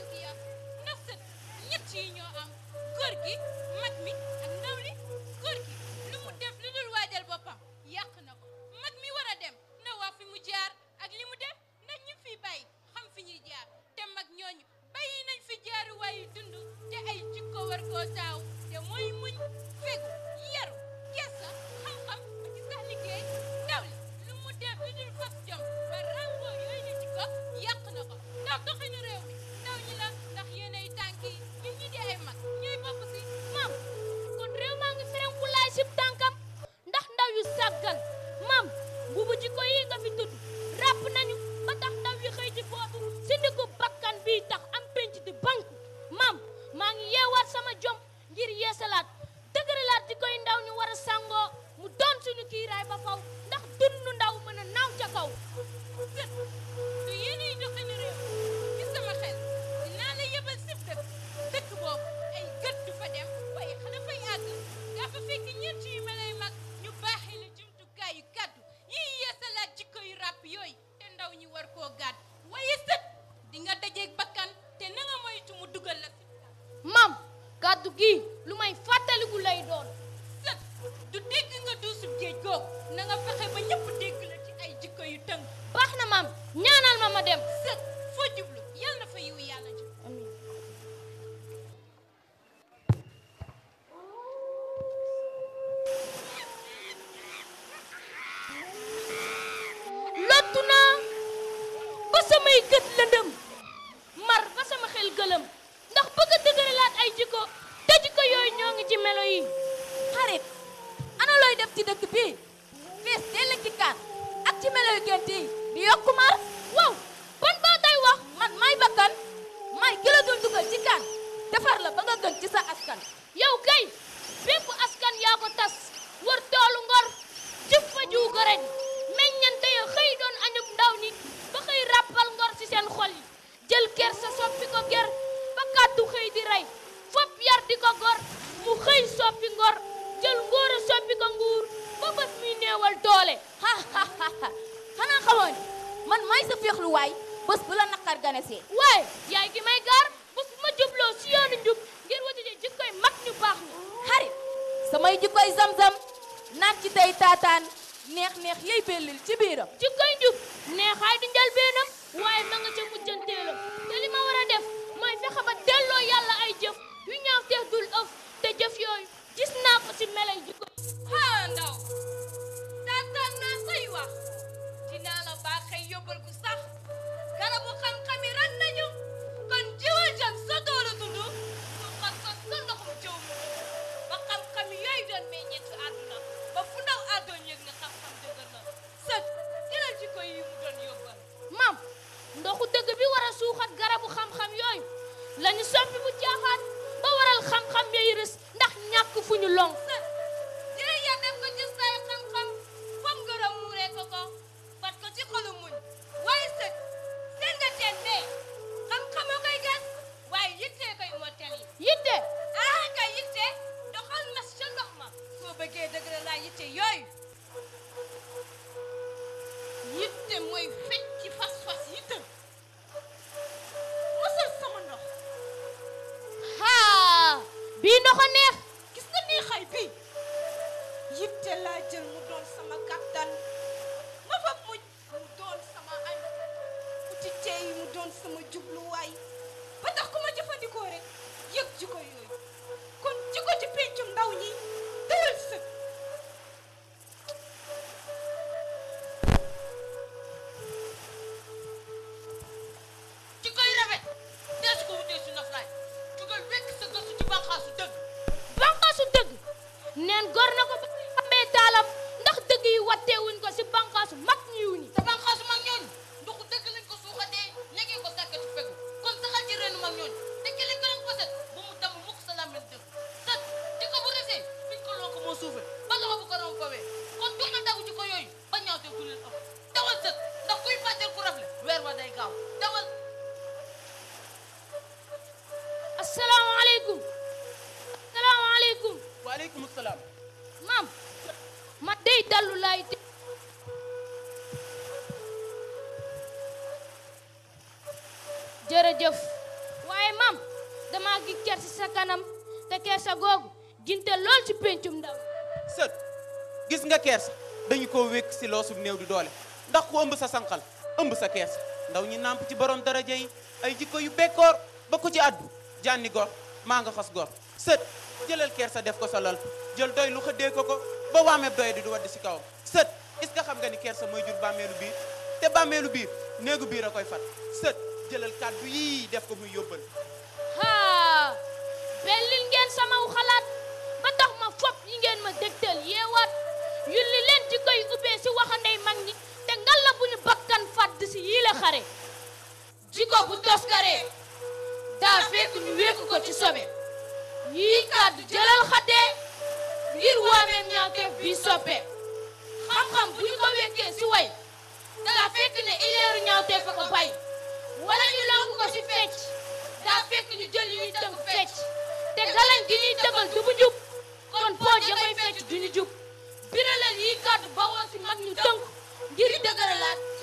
manqué yar ndax sët ñett yi ñoo am góor gi mag mi ak ndaw li góor gi lu mu def lu dul waajal boppam yàq na ko mag mi war a dem na wax fi mu jaar ak li mu def ndax ñi fi bàyyi xam fi ñuy jaar te mag ñooñu bàyyi nañ fi jaaruwaayu dund te ay jikko war koo taaw te mooy muñ fegu yaru gesa xam-xam ba ci sax liggéey ndaw li lu mu def lu dul fas jom ba rango yooyu la jikko yàq na ko ndax doxinu réew mi ndaw ñi la ndax yéenay tànk yi ñun ñi di ay mag ñooy bokk si maam kon réew maa ngi ferenku laay sib tànkam ndax ndaw yu sàggan maam mbubu jikko yi nga fi tudd ràpp nañu ba tax ndaw yi xëy di bootu si ndigu bakkan bii tax am penc di banku maam maa ngi yeewaat sama jom ngir yeesalaat dëgëralaat di koy ndaw ñu war a sàngoo mu doon suñu kiiraay ba faw ndax dundu ndaw mën a naaw ca kaw sët du yéenay doxinu réew ci sama xel dinaa la yebal sib dëkk dëkk boobu ay gët du fa dem waaye xana fay àgg daa fa fekk ñeent yu melay mag ñu baaxee la jumtukaay yu kàddu yiy yeesalaat jikko yu ràpp yooyu te ndaw ñi war koo gàdd waaye sët di nga dajeeg bakkan te na nga moytu mu dugal la fi maam kàddu gi lu may fàttaliku lay doon sët du dégg nga duusub géej googu na nga fexe ba ñëpp dégg la ci ay jikko yu tënk baax na maam ñaanal ma ma dem sët foo jublu yal na fa yiwu yàlla jub lottu naa ba samay gët lëndëm mar ba sama xel gëlëm ndax bëgg a dëgëralaat ay jikko te jikko yooyu ñoo ngi ci melo yi xarit ana looy def ci dëkk bi fees dell ci kaan ak ci melo yu gént yi di yokku mar waaw ban baa tay wax man may bakkan may ki la dul dugal ci kaan defar la ba nga gën ci sa askan yow kay bépp askan yaa ko tas wër toolu ngor jëf fa jiw gërëñ meññante ya xëy doon añub ndaw ni ba xëy ràppal ngor ci seen xol yi jël ker sa soppi ko ger ba kàddu xëy di rey fop yar di ko gor mu xëy soppi ngor jël ngóor a soppi ko nguur ba bés muy néewal doole ha ha ha ha xanaa xamoon man may sa féexluwaay bés bu la naqar ganesee waaye yaay gi may gaar bés bu ma jubloo si yoonu njub ngir wajuje jikkoy mag ñu baax ñi xarit samay jikkoy zam-zam naan ci tey taataan neex-neex yey bellil ci biiram jikkoy njub neexaay di njëlbeenam waaye ma nga ca mujjanteelam te li ma war a def mooy fexe ba delloo yàlla ay jëf yu ñaaw teex dul ëf te jëf yooyu gis naa ko si melay jikko haa ndaw taataan naa say wax dinaa la baaxee yóbbal gu sax garabu xam-xam yi ran nañu kon jiwal jëm sa toolu dund su xas ko sa ndoxum jëw mi ba xam-xam yooyu doon meññeetu àdduna ba fu ndaw àddoon yëg ne xam-xam dëgër na sët jëlal ci ko yi mu doon yóbbal mam ndoxu dëgg bi war a suuxat garabu xam-xam yooyu lañu soppi bu jaaxaat ba waral xam-xam yooyu rës ndax ñàkk fu ñu long sët dina ya def ko ci say xam-xam foog ngërëm muuree ko ko bat ko ci xolu muñ waaye sët seen nga teen ne xam-xam a koy gas waaye yittee koy mottali yitte ah kay yitte doxal mas ca ndox ma soo bëggee dëgg la laa yitte yooyu yitte mooy fecc ci fas-fas yitte mosal sama ndox haa bii ndox a neex gis nga nii xay bii yitte laa jël mu doon sama kàttan ma fa muñ mu doon sama añ uti tey mu doon sama jubluwaay ba tax ku ma jëfandikoo rek yëg jikko yooyu kon jikko ci pencum ndaw ñi dawal sëg jikko yi rafet dees ko wutee su naflaay jugal wekk sa gëstu ci banqaasu dëgg banqaasu dëgg neen gor na ko ba xambee taalam ndax dëgg yi watteewuñ ko si banqaasu mag ñiw ñi te banqaasu mag ñooñu ndoxu dëgg lañ ko suuxatee ñegee ko sàkkati fegu kon saxal ci reenu mag ñooñu te ki lañ ko doon poset bu mu damm mukk sa làmmiñ dëgg sët di ko bu resee fiñ ko loo ko moo suufe ba loxo bu ko rom fawee kon jox na dagu ci ko yooyu ba ñaaw te du leen ëpp dawal sët ndax kuy fàtteel ku rafle weer wa day gaaw dawal asalaamaaleykum asalaamaaleykum waaleykum salaam maam ma dey dallu laay te jërëjëf waaye mam dama gi kersi sa kanam te kersa googu ginte lool ci pencum ndaw sët gis nga kersa dañu ko wékk si loosub néew di doole ndax ku ëmb sa sànqal ëmb sa kersa ndaw ñi nàmp ci borom daraja yi ay jikko yu bekkoor ba ku ci addu jànni gor maa nga xas gor sët jëlal kersa def ko sa lal jël doy lu xëddee ko ko ba waameeb doy di du wadd si kawam sët est-ce que xam nga ni kersa mooy jur bàmmeelu biir te bàmmeelu biir néegu biir a koy fat sët jëlal kàddu yii def ko muy yóbbal haa bellil ngeen sama xalaat ba tax ma fop yi ngeen ma dégtal yeewaat yulli leen ci koy ubbee si waxandey mag ñi te ngalla bu ñu bakkan fàdd si yii la xare jiko bu toskaree daa fekk ñu wékk ko ci sobe yii kàddu jëlal xaddee ngir waameem ñaawteef bii soppe xam-xam bu ñu ko wekkee si way daa fekk ne ileeru ñaawteef a ko bay wala ñu lonk ko si fecc daa fekk ñu jël yi ñuy tënk fecc te galañ gi ñuy tëbal du bu jub kon pooj ya koy fecc du ñu jub biralal yi kàddu bawoo si mag ñu tënk ngir dëgëralaat